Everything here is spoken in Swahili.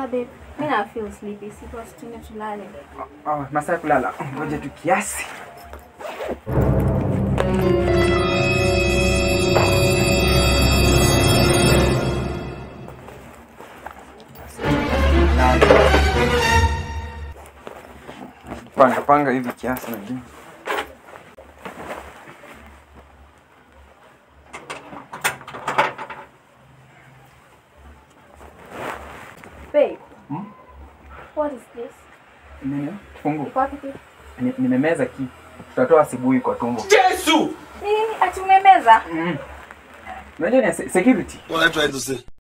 Sasa babe, mimi na feel sleepy. Sipo situne tulale. Oh, masaa ya kulala. Ngoja tu kiasi. Panga panga hivi kiasi najua. Babe. Hmm? What is this? Nini? Fungu. Iko wapi? kitu? Ni- Nimemeza ki. Tutatoa asubuhi kwa tumbo. Eh, ati umemeza? Mm. Unajua ni se- security. What are you trying to say?